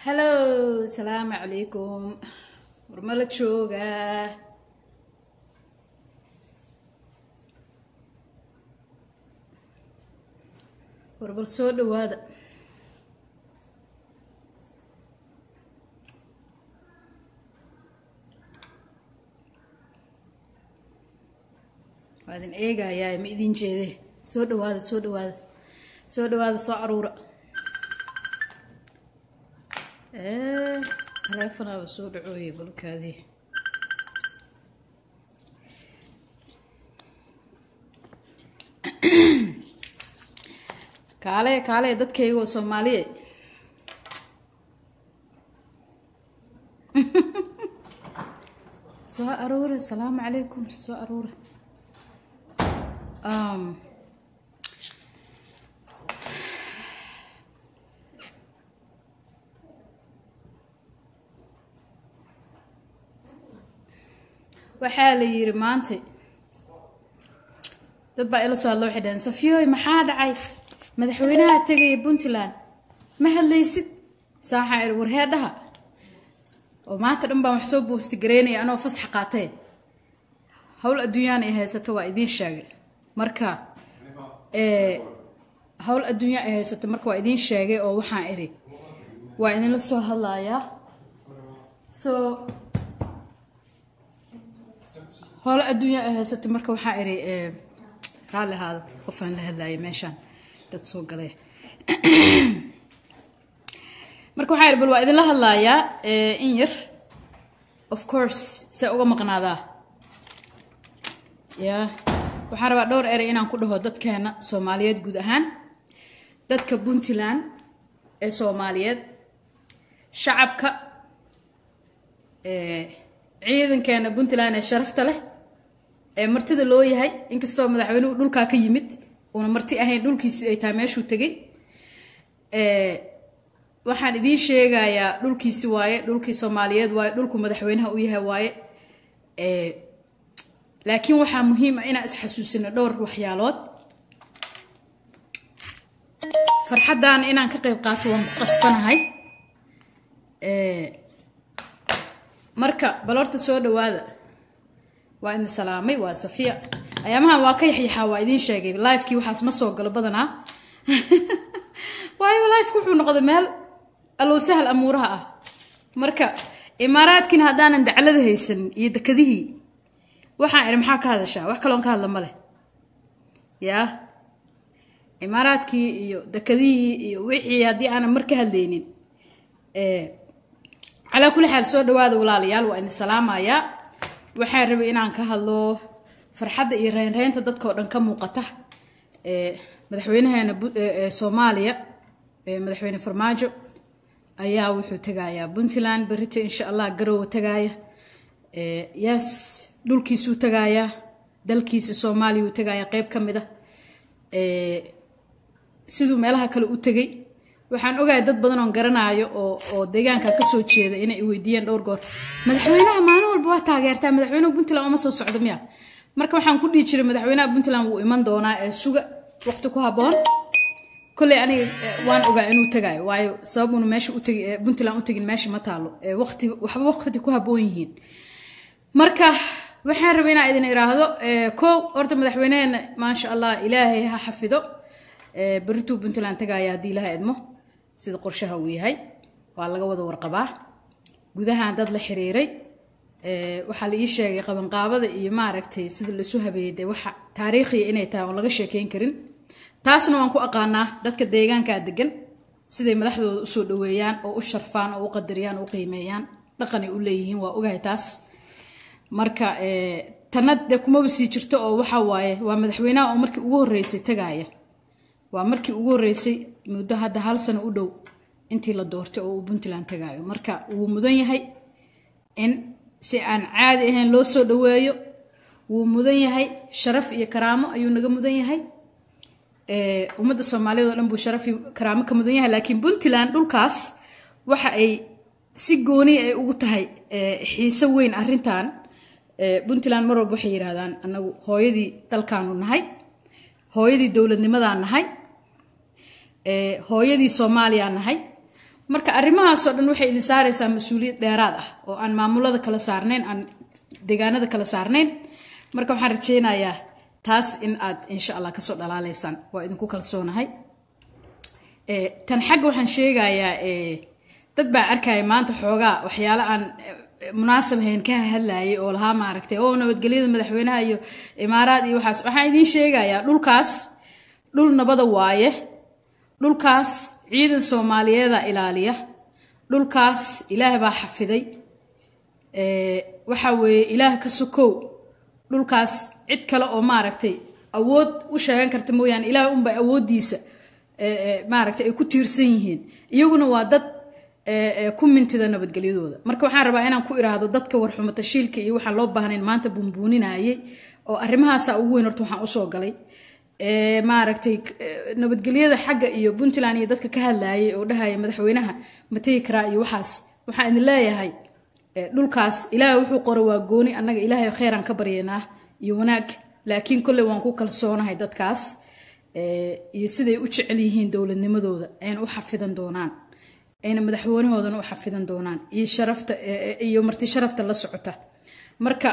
hallo salaamu calaykum warmala joogaa warbal soo dhawaada waa idin eegayaa ma idin jeede soo dhawaada soo dhawaada soo dhawaada soo caruura taleefonaaba soo dhacooye balkaadii kaale kaale dadkaygoo soomaaliye soo aruura asalaamu calaykum soo aruura um, waxaa la yiri maanta dad baa ila soo hadla waxay dhaheen safiyooy maxaa dhacay madaxweynaha tegaya puntland ma hadlaysid saaxaa iri warheedhaha oo maanta dhan baan wax soo boosti gareynaya anoo fasax qaatee howl adduunyaan ay haysato waa idiin sheegay marka howl adduunya ay haysato marka waa idiin sheegay oo waxaan iri waa idinla soo hadlayaa so hoolo adduunya ay haysatay marka waxaa iri raalli ahaada qofaan la hadlaayay meeshaan dad soo galay marka waxaa iri bal waa idinla hadlaayaa in yar of course see uga maqnaadaa ya waxaan rabaa dhowr erey inaan ku dhaho dadkeena soomaaliyeed guud ahaan dadka puntland ee soomaaliyeed shacabka ciidankeena puntland ee sharafta leh ee martida loo yahay inkastoo madaxweynuhu dhulkaa ka yimid uuna marti ahayn dhulkiisi ay tahay meeshuu tegay waxaan idiin sheegayaa dhulkiisi waaye dhulkii soomaaliyeed waaye dhulku madaxweynaha u yahay waaye laakiin waxaa muhiim ah inaan isxasuusino dhowr waxyaalood farxaddan inaan ka qayb qaato waan ku qasbanahay marka bal horta soo dhawaada waa idin salaamay waa safiya ayaamahan waa ka yaxyaxaa waa idiin sheegay lifekii waxaas ma soo galo badanaa waayo lifeka wuxuu noqday meel allow sahal amuuraha ah marka imaaraadkiina haddaanan daclada haysan iyo dekadihii waxaan idhi maxaa ka hadashaa wax kaloon ka hadla ma leh yaa imaaraadkii iyo dekadihii iyo wixii haddii aanan mar ka hadlaynin calaa kulli xaal soo dhawaada walaalayaal waa idin salaamayaa waxaan rabay inaan ka hadlo farxadda iyo reynreynta dadkao dhan ka muuqata madaxweynaheena soomaaliya madaxweyne farmaajo ayaa wuxuu tegayaa puntland berito insha allah garowa tagaaya yes dhulkiisuu tagaayaa dalkiisa soomaaliya uu tagaayaa qeyb ka mid a siduu meelaha kale u tegay waxaan ogahay dad badan oon garanaayo oo oo deegaanka kasoo jeeda inay weydiiyeen dhowr goor madaxweynaha maalin walba waa taageertaa madaxweynuhu puntland uma soo socdo miya marka waxaan ku dhihi jiray madaxweynaha puntland wuu iman doonaa ee suga waqti ku habboon kolley aniga waan ogaa inuu tagaayo waayo sababuna meesha utagi puntland u tegin meesha ma taalo waqti waxba waqti ku habboon yihiin marka waxaan rabay inaan idin iraahdo kow horta madaxweyneheena maasha allah ilaahay ha xafido berituu puntland tagaaya haddii ilaha idmo sida qorshaha uu yahay waa laga wada warqabaa gudahaan dad la xiriiray waxaa la ii sheegay qabanqaabada iyo maaragtay sida laisu habeeyey dee waxa taariikhiya inay tahay oon laga sheekeyn karin taasna waan ku aqaanaa dadka deegaankaa degan siday madaxdooda usoo dhaweeyaan oo u sharfaan oo u qadariyaan oo u qiimeeyaan dhaqanay u leeyihiin waa ogahay taas marka tana dee kumaba sii jirto oo waxa waaye waa madaxweynaha oo markii ugu horreysay tagaaya waa markii ugu horreysay muddo hadda hal sano u dhow intii la doortay oo uu puntland tagaayo marka wuu mudan yahay in si aan caadi ahayn loo soo dhaweeyo wuu mudan yahay sharaf iyo karaamo ayuu naga mudan yahay ummadda soomaaliyeed oo dhan buu sharaf iyo karaamo ka mudan yahay laakiin puntland dhulkaas waxa ay si gooni ay ugu tahay xiise weyn arrintan puntland mar walba waxay yidhahdaan anagu hooyadii dalkaanu nahay hooyadii dowladnimadaan nahay hooyadii soomaaliyaa nahay marka arrimahaasoo dhan waxay idin saaraysaa mas-uuliyad dheeraad ah oo aan maamulada kala saarnayn aan deegaanada kala saarnayn marka waxaan rajeynayaa taas in aad insha allah kasoo dhalaaleysaan waa idinku kalsoonahay tan xagga waxaan sheegayaa dad baa arkaya maanta xoogaa waxyaalo aan munaasab hayn ka hadlayay oo lahaa maaragtay oo nabadgelyada madaxweynaha iyo imaaraad iyo waxaas waxaan idiin sheegayaa dhulkaas dhul nabada waaye dhulkaas ciidan soomaaliyeeda ilaaliya dhulkaas ilaah baa xafiday waxa weeye ilaah ka sokow dhulkaas cid kale oo maaragtay awood u sheegan karta mooyaane ilaah unba awooddiisa maaragtay ay ku tiirsan yihiin iyaguna waa dad ku mintida nabadgelyadooda marka waxaan rabaa inaan ku iraahdo dadka warxumo tashiilka iyo waxaan loo baahnayn maanta buunbuuninayay oo arrimahaasa ugu weyn horta waxaan usoo galay maaragtay nabadgelyada xagga iyo puntland iyo dadka ka hadlayay oo dhahaya madaxweynaha ma tegi karaa iyo waxaas waxaan idin leeyahay dhulkaas ilaahay wuxuu qora waa gooni annaga ilaahay kheyraan ka baryanaa iyo wanaag laakiin kolley waan ku kalsoonahay dadkaas iyo siday u jecel yihiin dowladnimadooda ayna u xafidan doonaan ayna madaxweynahoodana u xafidan doonaan iyo sharafta iyo marti sharafta la socota marka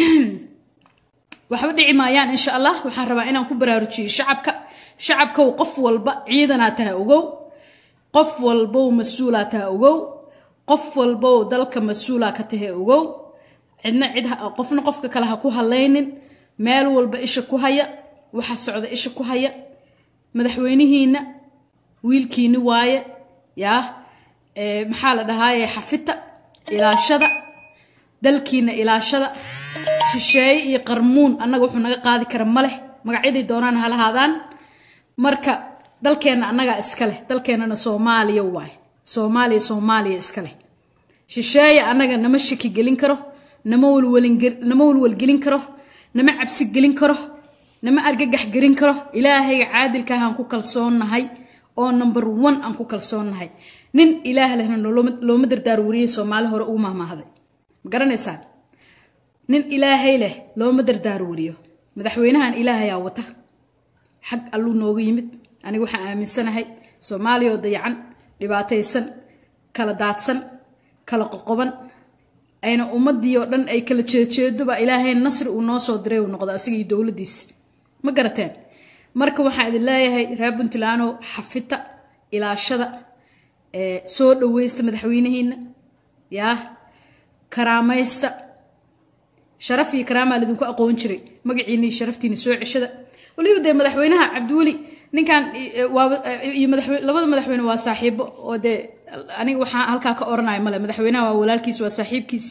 waxba dhici maayaan insha allah waxaan rabaa inaan ku baraarujiyo shacabka shacabkow qof walba ciidanaa taha ogow qof walbow mas-uulaa taha ogow qof walbow dalka mas-uulaa ka tahe ogow cidna cid qofna qofka kale ha ku halaynin meel walba isha ku haya waxa socda isha ku haya madaxweynihiina wiilkiini waaye yaa maxaa la dhahaaye xafita ilaashada dalkiina ilaashada shisheeye iyo qarmuun annaga wuxuu naga qaadi kara ma leh magacyaday doonaan ha lahaadaan marka dalkeenna annagaa iska leh dalkeennana soomaaliya waaye soomaaliya soomaaliya iska leh shisheeye annaga nama shaki gelin karo nama walnama walwalgelin karo nama cabsi gelin karo nama argagax gelin karo ilaahayga caadilkaah aan ku kalsoonnahay oo number one aan ku kalsoonnahay nin ilaah lehna looma dardaar wariyey soomaali hore ugu mahmaahday ma garanaysaan nin ilaahay leh looma dardaar wariyo madaxweynahan ilaahayaa wata xag alluu nooga yimid aniga waxaan aaminsanahay soomaaliya oo dayacan dhibaataysan kala daadsan kala qoqoban ayna ummadii oo dhan ay kala jeejeedoba ilaahay nasri uu noo soo diray uu noqdo asiga iyo dowladdiisi ma garateen marka waxaan idin leeyahay reer puntlandow xafita ilaashada soo dhaweysta madaxweynihiina yaa karaamaysta sharaf iyo karaamaa lidinku aqoon jiray magaciina iyo sharaftiina soo ceshada waliba dee madaxweynaha cabdiweli ninkan iyo labada madaxweyne waa saaxiibo oo dee aniga waxaa halkaa ka oranaya male madaxweynaha waa walaalkiis waa saaxiibkiis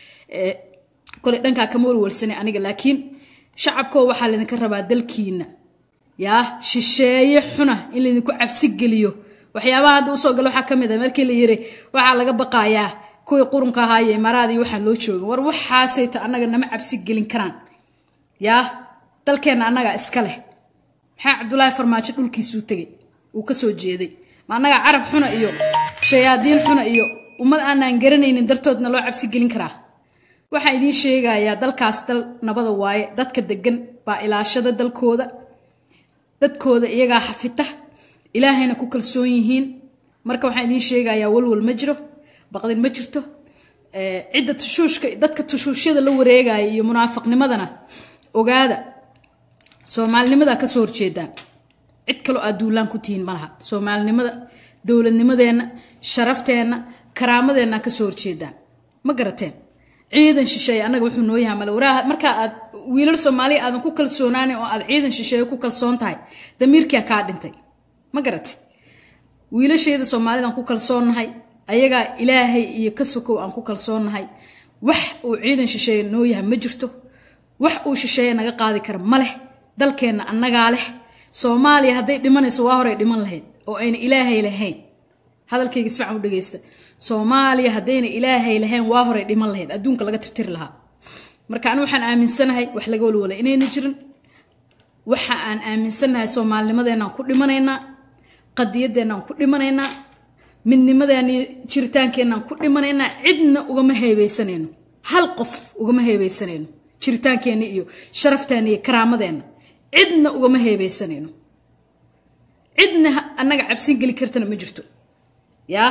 kole dhankaa kama walwalsanay aniga laakiin shacabkoo waxaa laydinka rabaa dalkiina yaa shisheeye xuna in laydinku cabsi geliyo waxyaabaha hadda usoo galo waxaa kamid a markii la yiri waxaa laga baqayaa kuwii qurunka ahaa iyo imaaraadii waxaan loo jooga war waxaasayto annaga nama cabsi gelin karaan yaa dalkeenna annagaa iska leh maxaa cabdulaahi farmaajo dhulkiisuu tegay uu kasoo jeeday ma annagaa carab xuna iyo shayaadiin xuna iyo ummad aanaan garanaynin dartoodna loo cabsi gelin karaa waxaan idiin sheegayaa dalkaas dal nabada waaye dadka degan baa ilaashada dalkooda dadkooda iyagaa xafita ilaahayna ku kalsoon yihiin marka waxaan idiin sheegayaa walwal ma jiro baqdin ma jirto cidda tushuushka dadka tushuushyada la wareegaya iyo munaafiqnimadana ogaada soomaalinimada kasoo horjeedaan cid kaloo aad duulaan ku tihiin malaha soomaalinimada dowladnimadeenna sharafteenna karaamadeenna kasoo horjeedaan ma garateen ciidan shisheeye annaga wuxuu noo yahay male waraa markaa aad wiilal soomaaliya aadan ku kalsoonaanin oo aad ciidan shisheeye ku kalsoon tahay damiirkia kaa dhintay ma garate wiilasheeda soomaalidaan ku kalsoonnahay ayagaa ilaahay iyo ka sokow aan ku kalsoonnahay wax uu ciidan shisheeye noo yahay ma jirto wax uu shisheeye naga qaadi kara ma leh dalkeenna annagaa leh soomaaliya hadday dhimanayso waa horay dhiman lahayd oo ayna ilaahay lahayn hadalkayga isfican u dhegeysta soomaaliya haddayna ilaahay lahayn waa horay dhiman lahayd adduunka laga tirtiri lahaa marka anu waxaan aaminsanahay wax laga walwala inayna jirin waxa aan aaminsanahay soomaalinimadeenaan ku dhimanaynaa qadiyadeennaan ku dhimanaynaa midnimadeena iyo jiritaankeenaan ku dhimanaynaa cidna ugama heebeysanayno hal qof ugama heebeysanayno jiritaankeenna iyo sharafteena iyo karaamadeenna cidna ugama heebeysanayno cidna annaga cabsin geli kartana ma jirto yaa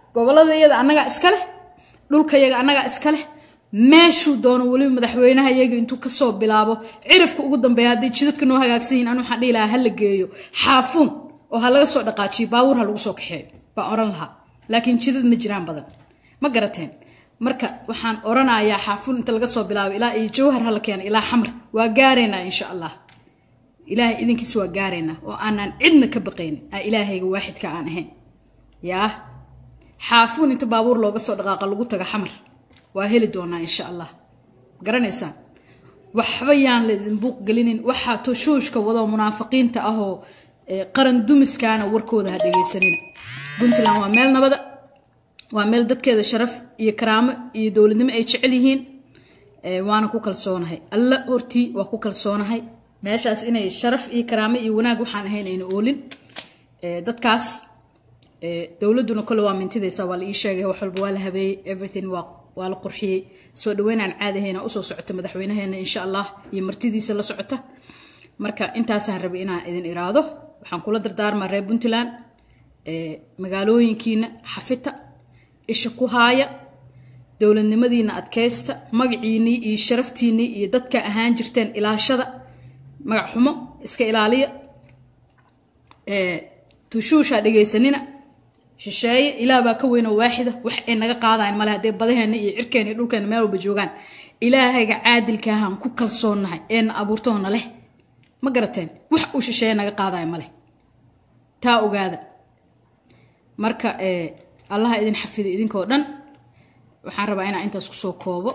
gobolada iyada annagaa iska leh dhulka yaga annagaa iska leh meeshuu doono weliba madaxweynaha iyaga intuu kasoo bilaabo cirifka ugu dambeeya hadday jidadka noo hagaagsan yihin anu waxaan dhihi lahaa hala geeyo xaafuun oo ha laga soo dhaqaajiyo baabuur ha lagu soo kaxeeyo baan oran lahaa laakiin jidad ma jiraan badan ma garateen marka waxaan oranayaa xaafuun inta laga soo bilaabo ilaa iyo jawhar hala keena ilaa xamar waa gaaraynaa insha allah ilaahay idinkiis waa gaaraynaa oo aanaan cidna ka baqaynin aa ilaahayga waaxidka aan ahayn yaa xaafuun inta baabuur looga soo dhaqaaqa lagu taga xamar waa heli doonaa insha allah garanaysaan waxba yaan la idin buuq gelinin waxaa toshuushka wado munaafiqiinta ahoo qaran dumiskaana warkooda ha dhegaysanina puntland waa meel nabada waa meel dadkeeda sharaf iyo karaamo iyo dowladnimo ay jecel yihiin waana ku kalsoonahay alla hortii waa ku kalsoonahay meeshaas inay sharaf iyo karaamo iyo wanaag waxaan ahayn ayna oolin dadkaas dowladuna kole waa mintidaysa waa la ii sheegay wax walba waa la habeeyey everything waa waa la qurxiyey soo dhaweynaan caadahayna usoo socota madaxweynaheena insha allah iyo martidiisa la socota marka intaasaan rabay inaan idin iraado waxaan kula dardaarmaa reer puntland magaalooyinkiina xafita isha ku haaya dowladnimadiina adkaysta magaciinii iyo sharaftiinii iyo dadka ahaan jirteen ilaashada magac xumo iska ilaaliya tushuushaa dhegaysanina shisheeye ilaah baa ka weynoo waaxida wax ay naga qaadayan male haddee badaheena iyo cirkeena iyo dhulkeena meel walba joogaan ilaahayga caadilkaahaan ku kalsoonnahay eena abuurtoona leh ma garateen wax uu shisheeye naga qaadaya male taa ogaada marka allaha idin xafido idinkoo dhan waxaan rabaa inaan intaas kusoo koobo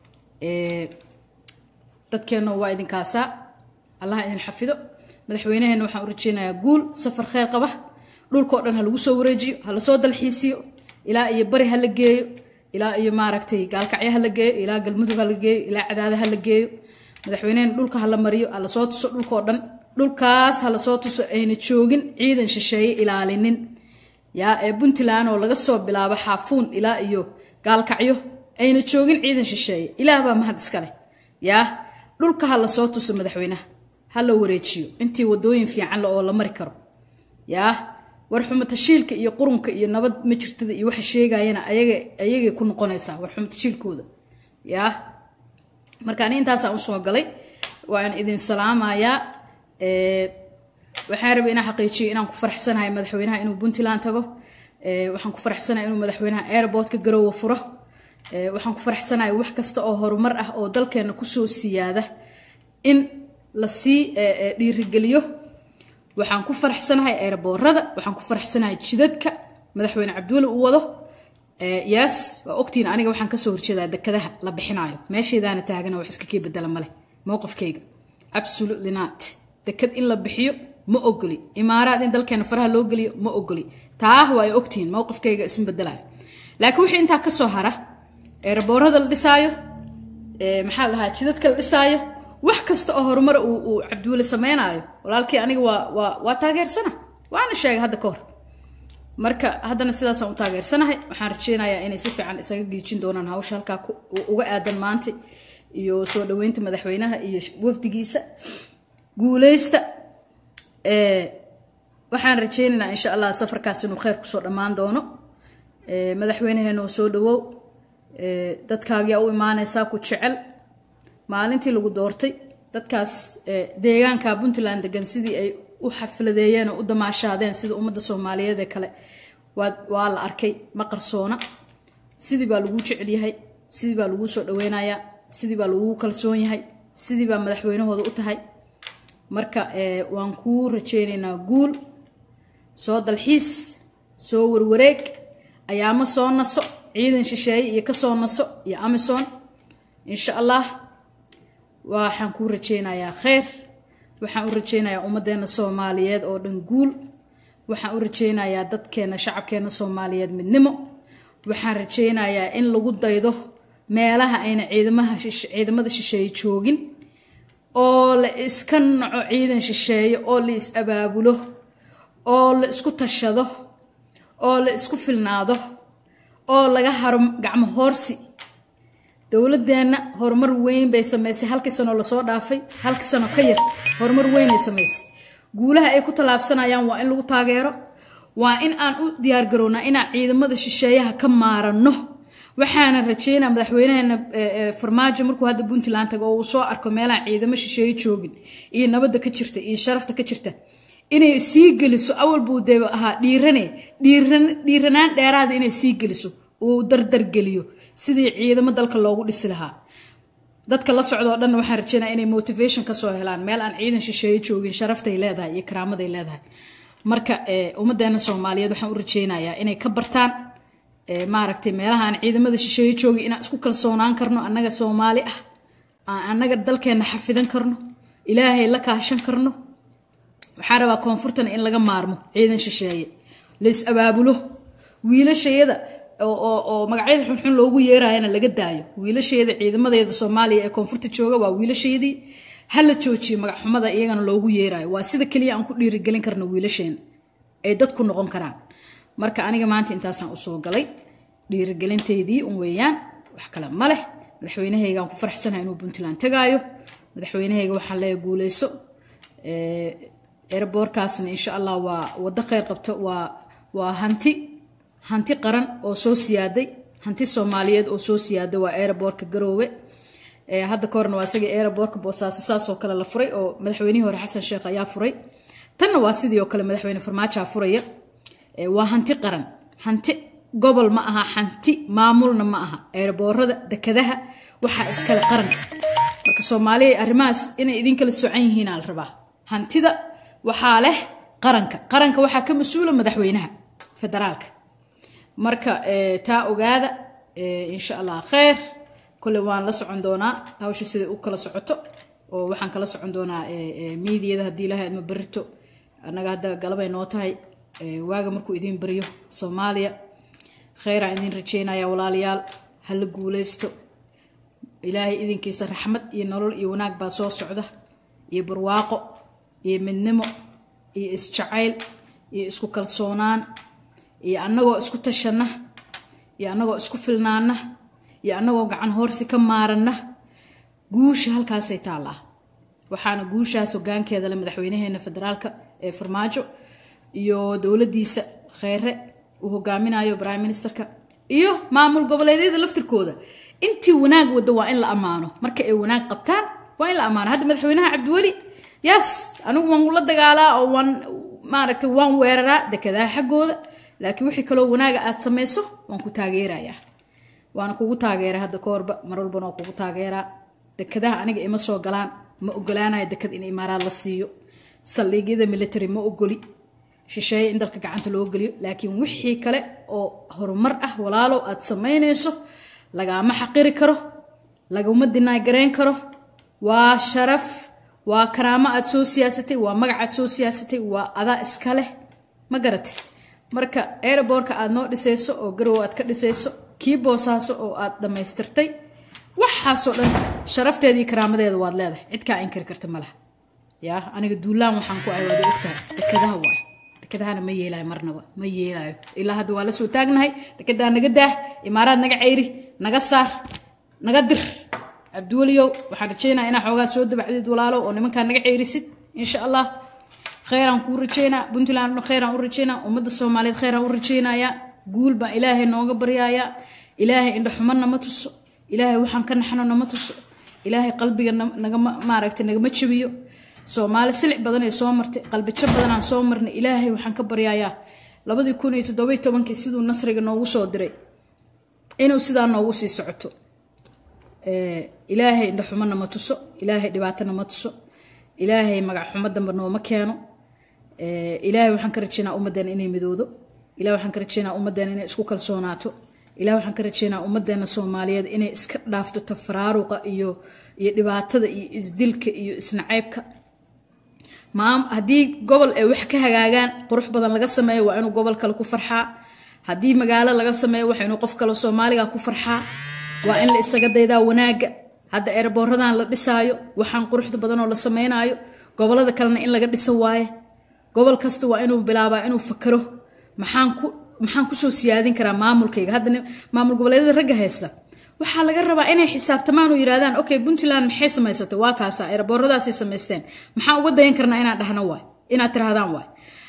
dadkeenna waa idinkaasaa allaha idin xafido madaxweynaheena waxaan u rajeynayaa guul safar kheyr qaba dhulkao dhan ha lagu soo wareejiyo ha lasoo dalxiisiyo ilaa iyo bari ha la geeyo ilaa iyo maaragtay gaalkacyo ha la geeyo ilaa galmudug ha la geeyo ilaa cadaada ha la geeyo madaxweynehena dhulka ha la mariyo ha lasoo tuso dhulkao dhan dhulkaas ha lasoo tuso ayna joogin ciidan shisheeye ilaalinin yaa ee puntland oo laga soo bilaabo xaafuun ilaa iyo gaalkacyo ayna joogin ciidan shisheeye ilaah baa mahad iskaleh yaa dhulka ha lasoo tuso madaxweynaha ha la wareejiyo intii wadooyin fiican le oo la mari karo yaa warxumatashiilka iyo qurunka iyo nabad ma jirtada iyo waxa sheegayana ayaga ayagay ku noqonaysaa warxumatashiilkooda yaa marka ani intaasaan usoo galay waan idin salaamayaa waxaan rabay inaan xaqiijiyo inaan ku faraxsanahay madaxweynaha inuu puntland tago waxaan ku faraxsanahay inuu madaxweynaha airportka garoowa furo waxaan ku faraxsanahay wax kasta oo horumar ah oo dalkeena kusoo siyaada in lasii dhiirigeliyo waxaan ku faraxsanahay eeraboorada waxaan ku faraxsanahay jidadka madaxweyne cabdiweli uu wado yaas waa ogtiin aniga waxaan kasoo horjeedaa dekadaha la bixinayo meeshaydaana taagana wax iska kii bedela maleh mowqifkayga absolutely not dekad in la bixiyo ma ogoli imaaraad in dalkeena faraha loo geliyo ma ogoli taah waa ay ogtihiin mowqifkayga isma bedelayo laakiin wixii intaa kasoo hara eeraboorada la dhisaayo maxaa la dhahaa jidadka la dhisaayo wax kasta oo horumar uu cabdiweli sameynaayo walaalkii aniga waa waa waa taageersana waana sheegay hadda ka hor marka haddana sidaasaan u taageersanahay waxaan rajeynayaa inay si fiican isaga giijin doonaan hawsha halkaa uga aadan maanta iyo soo dhaweynta madaxweynaha iyo wafdigiisa guuleysta waxaan rajeynaynaa insha allah safarkaas inuu kheyr kusoo dhammaan doono madaxweynaheena oo soo dhawow dadkaagiyaa u imaanaysaa ku jecel maalintii lagu doortay dadkaas deegaanka puntland degan sidii ay u xafladeeyeen oo u damaashaadeen sida ummadda soomaaliyeed ee kale waa la arkay ma qarsoona sidii baa laguu jecel yahay sidii baa laguu soo dhaweynayaa sidii baa laguu kalsoon yahay sidii baa madaxweynahooda u tahay marka waan kuu rajeynaynaa guul soo dalxiis soo warwareeg ayaamo soo naso ciidan shisheeye iyo kasoo naso iyo amison insha allah waxaan kuu rajeynayaa kheyr waxaan u rajeynayaa ummaddeena soomaaliyeed oo dhan guul waxaan u rajeynayaa dadkeena shacabkeena soomaaliyeed midnimo waxaan rajeynayaa in lagu daydo meelaha ayna ciidamaha ciidamada shisheeye joogin oo la iska naco ciidan shisheeye oo la is abaabulo oo la isku tashado oo la isku filnaado oo laga haro gacmo hoorsi dowladeenna horumar weyn bay samaysay halkii sanoo lasoo dhaafay halka sano ka yar horumar weynay samaysay guulaha ay ku tallaabsanayaan waa in lagu taageero waa in aan u diyaargarownaa inaan ciidamada shisheeyaha ka maaranno waxaana rajeynaa madaxweynaheena farmaajo markuu hadda puntland tago oo uu soo arko meelaha ciidamo shisheeye joogin iyo nabadda ka jirta iyo sharafta ka jirta inay sii geliso awal buu dee ahaa dhiirane dhiiranaan dheeraada inay sii geliso uu dardargeliyo sidii ciidamo dalka loogu dhisi lahaa dadka la socda oo dhanna waxaan rajeynaa inay motivation kasoo helaan meel aan ciidan shisheeye joogin sharaftay leedahay iyo karaamaday leedahay marka ummadeena soomaaliyeed waxaan u rajeynayaa inay ka bartaan maaragtay meelaha aan ciidamada shisheeye joogin inaan isku kalsoonaan karno annaga soomaali ah aan annaga dalkeenna xafidan karno ilaahay la kaashan karno waxaan rabaa koonfurtana in laga maarmo ciidan shisheeye lays abaabulo wiilashayada oo magacyada xunxun loogu yeerayana laga daayo wiilasheeda ciidamadeeda soomaaliya ee koonfurta jooga waa wiilasheedii hala joojiyo magacxumada iyagana loogu yeerayo waa sida keliya aan ku dhiirigelin karno wiilasheena ay dadku noqon karaan marka aniga maanta intaasaan usoo galay dhiirigelinteydii un weeyaan wax kale ma leh madaxweynahaygaan ku faraxsanahay inuu puntland tagaayo madaxweynahayga waxaan leeya guuleyso eeraboorkaasna insha allah waa waddo kheyr qabto waa waa hanti hanti qaran oo soo siyaaday hanti soomaaliyeed oo soo siyaaday waa eeraboorka garoowe hadda ka horna waa isagii eeraboorka boosaaso saasoo kale la furay oo madaxweynihii hore xasan sheekh ayaa furay tanna waa sidii oo kale madaxweyne farmaajaa furaya waa hanti qaran hanti gobol ma aha hanti maamulna ma aha eeraboorada dekadaha waxaa iskale qaranka marka soomaaliya arrimahaas inay idinkala socan yihiinaa la rabaa hantida waxaa leh qaranka qaranka waxaa ka mas-uula madaxweynaha federaalka marka taa ogaada insha allah kheyr kole waan la socon doonaa hawsha siday u kala socoto oo waxaan kala socon doonaa miidiyada haddii ilahay adma berito annaga hadda galabay noo tahay waaga markuu idiin baryo soomaaliya kheyraan idiin rajeynaya walaalayaal ha la guuleysto ilaahay idinkiisa raxmad iyo nolol iyo wanaag baa soo socda iyo barwaaqo iyo midnimo iyo isjacayl iyo isku kalsoonaan iyo annagoo isku tashanna iyo annagoo isku filnaana iyo annagoo gacan hoorsi ka maaranna guusha halkaasay taallaa waxaana guushaas hogaankeeda le madaxweynaheena federaalka ee farmaajo iyo dowladiisa kheyre uu hogaaminayo prime ministerka iyo maamul goboleedyada laftirkooda intii wanaag wada waa in la ammaano marka ay wanaag qabtaan waa in la ammaano hadda madaxweynaha cabdiweli yaas anigu waan la dagaalaa oo waan maaragtay waan weeraraa dekadaha xaggooda laakiin wixii kaloo wanaaga aad samayso waan ku taageerayaa waana kugu taageera hadda ka horba mar walbana waa kugu taageeraa dekadaha aniga ima soo galaan ma ogolaanayo dekad in imaaraad la siiyo saldhiigyada military ma ogoli shisheeye in dalka gacanta loo geliyo laakiin wixii kale oo horumar ah walaalow aad samaynayso lagaama xaqiri karo laguma dinaagarayn karo waa sharaf waa karaamo aad soo siyaasatay waa magac aad soo siyaasatay waa adaa iska leh ma garatay marka aerobortka aad noo dhisayso oo garow aad ka dhisayso kii boosaaso oo aad dhammaystirtay waxaasoo dhan sharafteeda iyo karaamadeeda waad leedahay cid kaa inkari karta malaha yaa aniga duulaan waxaan ku ahay waad ogtahay dekadaha waay dekadahana ma yeelaayo marnaba ma yeelaayo ilaa hadda waa la soo taagnahay dekedaa naga daah imaaraad naga ceyri naga saar naga dir cabdiweliyow waxaan rajeynaa inaa xoogaa soo dabacdid walaalow oo nimankaa naga ceyrisid insha allah kheyraan kuu rajeynaa puntland kheyraan u rajeynaa ummadda soomaaliyeed kheyraan u rajeynayaa guul baan ilaahay nooga baryayaa ilaahay indhaxumo nama tuso ilaahay waxaan ka naxno nama tuso ilaahay qalbiga nagama maaragtay nagama jabiyo soomaali silic badan ee soo martay qalbijo badanaan soo marnay ilaahay waxaan ka baryayaa labadii kun iyo toddobiy tobankii siduu nasriga noogu soo diray inuu sidaa noogu sii socoto ilaahay indhaxumo nama tuso ilaahay dhibaato nama tuso ilaahay magac xumo dambe nooma keeno ilaahay waxaan ka rajeynaa ummaddeena inay midoodo ilahay waxaan ka rajeynaa ummaddeena inay isku kalsoonaato ilahay waxaan ka rajeynaa ummaddeena soomaaliyeed inay iska dhaafto tafaraaruqa iyo iyo dhibaatada iyo isdilka iyo isnacaybka maam haddii gobol ay wax ka hagaagaan qurux badan laga sameeyo waa inuu gobol kale ku farxaa haddii magaalo laga sameeyo waa inuu qof kale soomaaliga ku farxaa waa in la isaga daydaa wanaaga hadda eeraboorradan la dhisaayo waxaan quruxda badan oo la sameynaayo gobolada kalena in laga dhiso waaye gobol kasta waa inuu bilaabaa inuu fakaro maxaan ku maxaan kusoo siyaadin karaa maamulkayga hadda maamul goboleedyada ragga haysta waxaa laga rabaa inay xisaabtamaan oo yidhahdaan okay puntland maxay samaysatay waa kaasa eerabooradaasay samaysteen maxaan uga dayan karnaa inaan dhahno waay inaad tirahdaan waay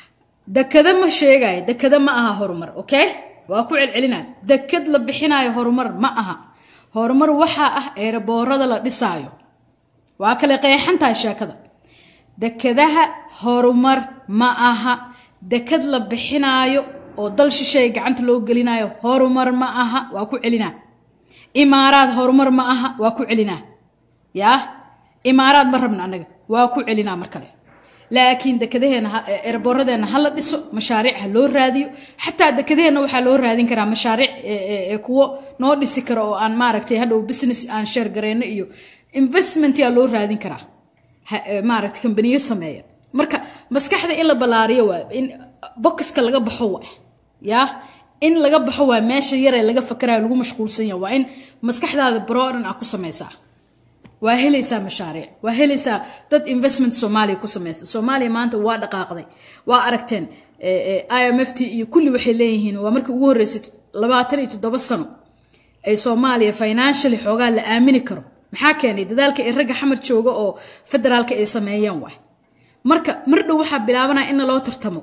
dekada ma sheegayo dekada ma aha horumar okay waa ku celcelinaa dekad la bixinayo horumar ma aha horumar waxaa ah eeraboorada la dhisaayo waa kale qeexantahay sheekada dekadaha horumar ma aha dekad la bixinaayo oo dal shisheey gacanta loo gelinayo horumar ma aha waa ku celinaa imaaraad horumar ma aha waa ku celinaa yaa imaaraad ma rabna annaga waa ku celinaa mar kale laakiin dekadaheena erboradeenna ha la dhiso mashaariic ha loo raadiyo xataa dekadaheenna waxaa loo raadin karaa mashaariic kuwo noo dhisi kara oo aan maaragtay hadhow business aan sheer gareyno iyo investment yaa loo raadin karaa maaragtay kambaniyo sameeya marka maskaxda in la ballaariyo waa in bokiska laga baxo waa yaa in laga baxo waa meesha yaree laga fakarayo lagu mashquulsan yahay waa in maskaxdaada broadan ah ku samaysaa waa helaysaa mashaariic waa helaysaa dad investment soomaaliya ku samaysta soomaaliya maanta waa dhaqaaqday waa aragteen i m f t iyo kulli waxay leeyihiin waa markii ugu horreysay labaatan iyo toddoba sano ay soomaaliya financially xoogaa la aamini karo maxaa keenay dadaalka ay ragga xamar jooga oo federaalka ay sameeyeen waay marka mar dhow waxaa bilaabanaya in loo tartamo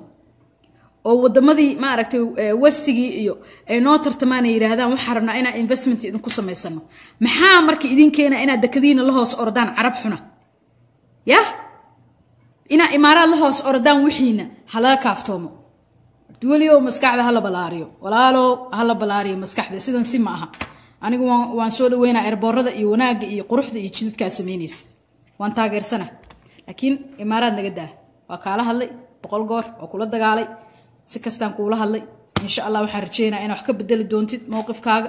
oo wadamadii maaragtay westigii iyo ay noo tartamaan ay yidhaahdaan waxaa rabnaa inaan investment idinku samaysano maxaa marka idin keena inaad dekadiina la hoos ordaan carab xuna yah inaa imaaraad la hoos ordaan wixiina halaga kaaftoomo welioo maskaxda hala balaariyo walaalo hala balaariyo maskaxda sidan si ma aha anigu waan soo dhaweynaa erboorada iyo wanaagga iyo quruxda iyo jidadkaa samaynaysa waan taageersana laakiin imaaraad naga daa waa kaala hadlay boqol goor oo kula dagaalay si kastaan kuula hadlay insha allah waxaan rajeynaa inaa wax ka bedeli doontid mowqifkaaga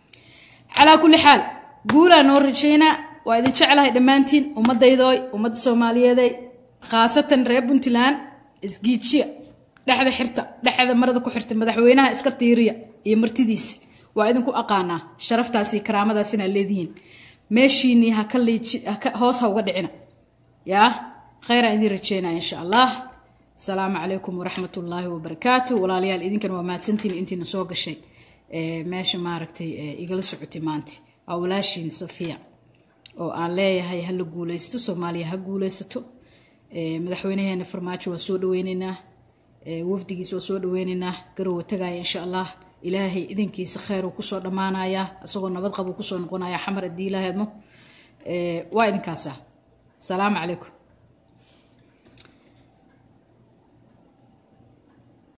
calaa kulli xaal guulaa noo rajeynaa waa idin jeclahay dhammaantiin ummadaydoy ummadda soomaaliyeeday khaasatan reer puntland isgiijiya dhexda xirta dhexda marada ku xirta madaxweynaha iska tiiriya iyo martidiisi waa idinku aqaanaa sharaftaasi karaamadaas inaad leedihiin meeshiinii haka liiji hoos ha uga dhicina yaa kheyraan idin rajeynaa insha allah asalaamu calaykum waraxmat ullaahi wabarakaatu walaalayaal idinkan waa mahadsantiin intiina soo gashay meesha maaragtay igala socotay maanta waa walaashiin safiya oo aan leeyahay ha la guuleysto soomaaliya ha guuleysato madaxweynaheena farmaajo waa soo dhaweyneynaa wafdigiis waa soo dhaweyneynaa garowa tagaaya insha allah ilaahay idinkiisa kheyr uu kusoo dhammaanayaa isagoo nabad qab uu kusoo noqonaya xamar haddii ilaaheedmo waa idinkaasa asalaamu calaykum